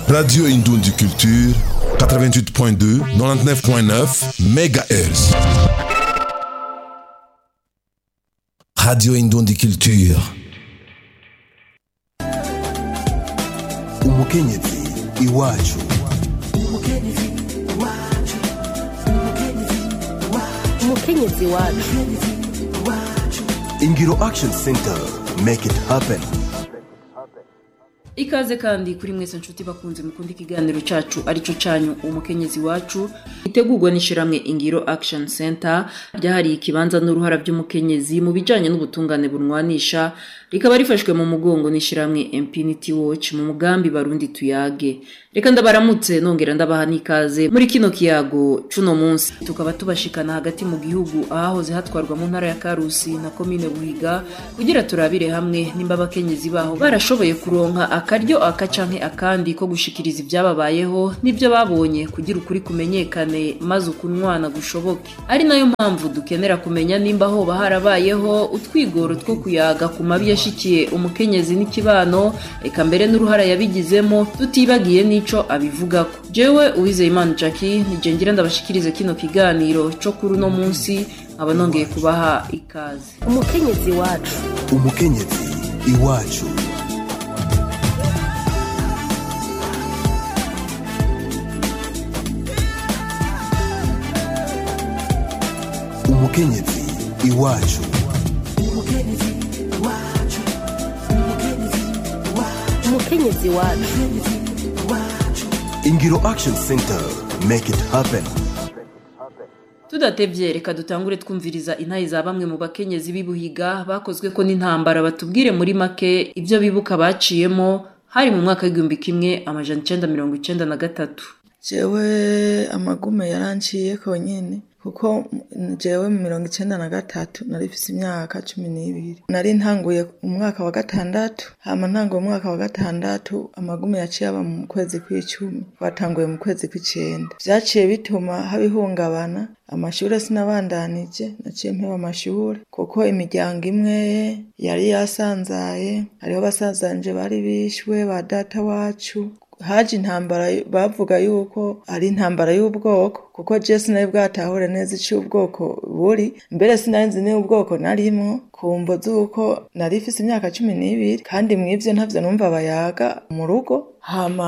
Radio Indundi Culture, 88.2, 99.9 MHz. Radio Indundi Culture. umukenyezi iwacu umukenyezi wacu ingiro action center make it happen ikaze kandi kuri mwese nshuti bakunze mukunda ikiganiro cacu arico canyu umukenyezi wacu itegurwa n'ishiramwe ingiro action center ryahariye ikibanza n'uruhara by'umukenyezi mu bijanye n'ubutungane bunwanisha rikaba rifashwe mu mugongo n'ishiramwe Infinity Watch mu mugambi barundi tuyage reka ndabaramutse nongera ndabaha n'ikaze muri kino kiyago cuno munsi tukaba tubashikana hagati mu gihugu ahahoze hatwarwa mu ntara ya Karusi na komine Buhiga kugira turabire hamwe nimba abakenyezi baho barashoboye kuronka akaryo aka canke akandi ko gushikiriza ibyababayeho n'ibyo babonye kugira ukuri kumenyekane maze ukunwana gushoboke ari nayo mpamvu dukenera kumenya nimba hoba harabayeho utwigoro two kuyaga ku mabi yashikiye umukenyezi n'ikibano eka mbere n'uruhara yabigizemo tutibagiye n'ico abivugako jewe uwizeyimana jackie nije ngira ndabashikirize kino kiganiro co kuri uno munsi nkaba nongeye kubaha ikaze umukenyezi wacu umukenyezi iwacu umukenyezi iwacu umukenyezi wacu ingiro action center make it happen tudatevye reka dutangure twumviriza intayi za bamwe mu bakenyezi b'ibuhiga bakozwe ko n'intambara batubwire muri make ibyo bibuka baciyemo hari mu mwaka w'igihumbi kimwe amajana icenda mirongo icenda na gatatu jewe amagume yaranciye konyene kuko jewe mu mirongo icenda na gatatu nari mfise imyaka cumi n'ibiri nari ntanguye umwaka wa gatandatu hama ntanguye umwaka wa gatandatu amagume yaciye aba mu kwezi kw'icumi twatanguye mu kwezi kw'icenda vyaciye bituma haba ihungabana amashure sinabandanije naciye mpeba amashure kuko imiryango imwe yari yasanzaye hariho basazanje bari bishwe ba data wacu haje intambara bavuga yuko ari intambara y'ubwoko kuko je sinari bwatahure neza ico ubwoko buri mbere sinari nzi niba ubwoko narimwo kumvo z'uko nari ifise imyaka cumi n'ibiri kandi mw'ivyo ntavyo numva bayaga mu rugo hama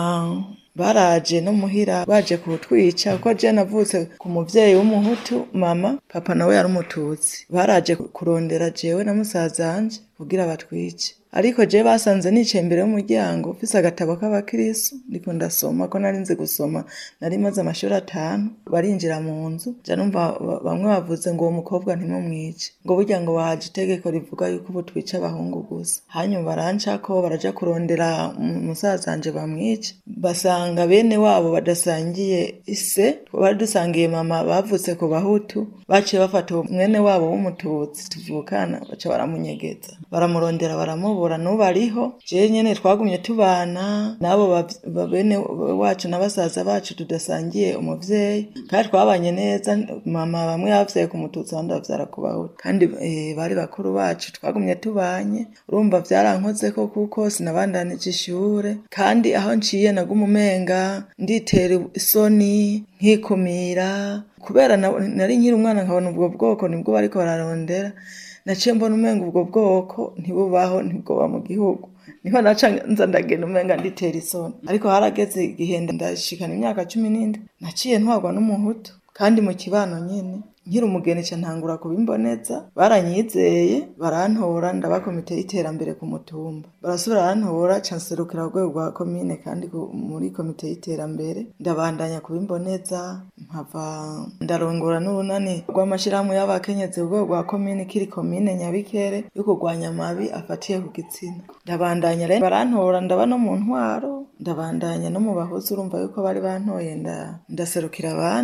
baraje no muhira baje kutwica kuko je navutse ku muvyeyi w'umuhutu mama papa nawe yari umututsi baraje kurondera jewe na musazanje kugira batwice ariko je basanze nicaye imbere y'umuryango mfise agatabo k'abakirisu ndiko ndasoma ko nari nzi gusoma nari maze amashuri atanu barinjira mu nzu ja numva bamwe bavuze ngo uwo mukobwa ntimumwice ngo burya ngo waje itegeko rivuga yuko ubu twica abahungu gusa hanyuma barancako baraja kurondera musazanje bamwice basanga bene wabo badasangiye ise bari dusangiye mama bavutse ku bahutu baciye bafata mwene wabo w'umututsi tuvukana baca baramunyegeza baramurondera baramubura n'ubu ariho jewe nyene twagumye tubana n'abo bene wacu na basaza bacu tudasangiye umuvyeyi kandi twabanye neza mama bamwe yavyaye ku mututsi abandi bavyara ku bahutu kandi e, bari bakuru bacu twagumye tubanye urumva vyarankozeko kuko sinabandanije ishure kandi aho nciye naguma umenga nditera isoni nkikumira kubera nari nkiri umwana nkabona ubwo bwoko nibwo bariko bararondera naciye mbona umenga ubwo bwoko ntibubaho ntibwoba mu gihugu niho naca nza ndagenda umenga nditera isoni ariko harageze igihe ndashikana imyaka cumi n'indwi naciye ntwagwa n'umuhutu kandi mu kibano nyene nkiri umugeni ca ntangura kubimboneza baranyizeye barantora ndaba komite y'iterambere ku mutumba barasubira barantora ca nserukira urwego rwa komine kandi muri komite y'iterambere ndabandanya kubimboneza mpava ndarongora n'urunani rw'amashirahamwe y'abakenyezi urwego rwa komine kiri komine nyabikere yo kurwanya amabi afatiye ku gitsina ndabandanya rero barantora ndaba no mu ntwaro ndabandanya no mu bahuzi urumva yuko bari bantoye ndaserukira abandi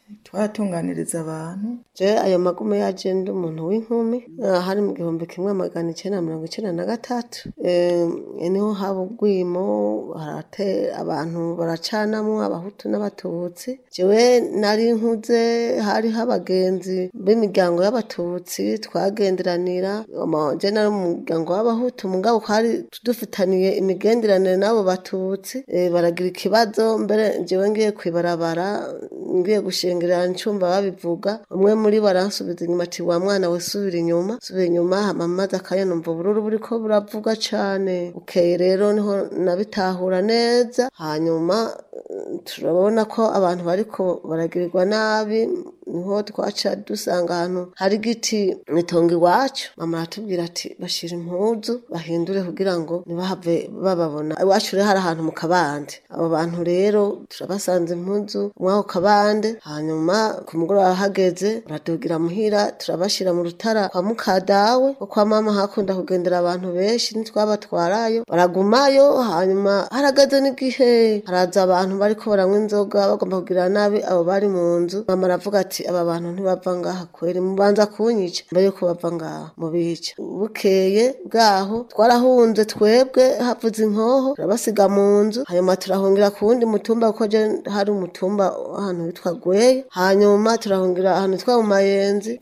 twaratunganiriza abantu je ayo magume yaje ndi umuntu w'inkumi eh, hari mu gihumbi kimwe magana icenda na mirongo icenda na gatatu Eh, niho haba ubwimo harate abantu baracanamwo abahutu n'abatutsi jewe nari nkuze hariho abagenzi b'imiryango y'abatutsi twagenderanira ama- je nari mu muryango w'abahutu mugabo hari dufitaniye imigenderanire n'abo batutsi Eh, baragira ikibazo mbere jewe ngiye kwibarabara ngiye gushengerera ncumva babivuga umwe muri bo aransubiza inyuma ati wa mwana we subira inyuma subira inyuma hama maze akanya numva ubururu buriko buravuga cane bukeye rero niho nabitahura neza hanyuma eh, turabona ko abantu bariko baragirirwa nabi niho twaca dusanga ahantu hari igiti mwitongo iwacu mama aratubwira ati bashira impuzu bahindure kugira ngo ntibahave bababona iwacu rero hari ahantu mu kabande abo bantu rero turabasanze impuzu mw'ako kabande hanyuma ku mugoroba hageze baradugira muhira turabashira mu rutara kwa mukadawe ko kwa mama hakunda kugendera abantu benshi ntitwabatwarayo baragumayo hanyuma harageze n'igihe haraza abantu bariko baranywa inzoga bagomba kugira nabi abo bari mu nzu mama aravuga ati aba bantu ntibava ngaha kweri mubanza kunyica mbere yuko bava ngaha mubica bukeye bwaho twarahunze twebwe havuze inkoho turabasiga mu nzu hanyuma turahungira ku wundi mutumba kuko je hari umutumba ahantu witwa gweya hanyuma turahungira ahantu witwa mu mayenzi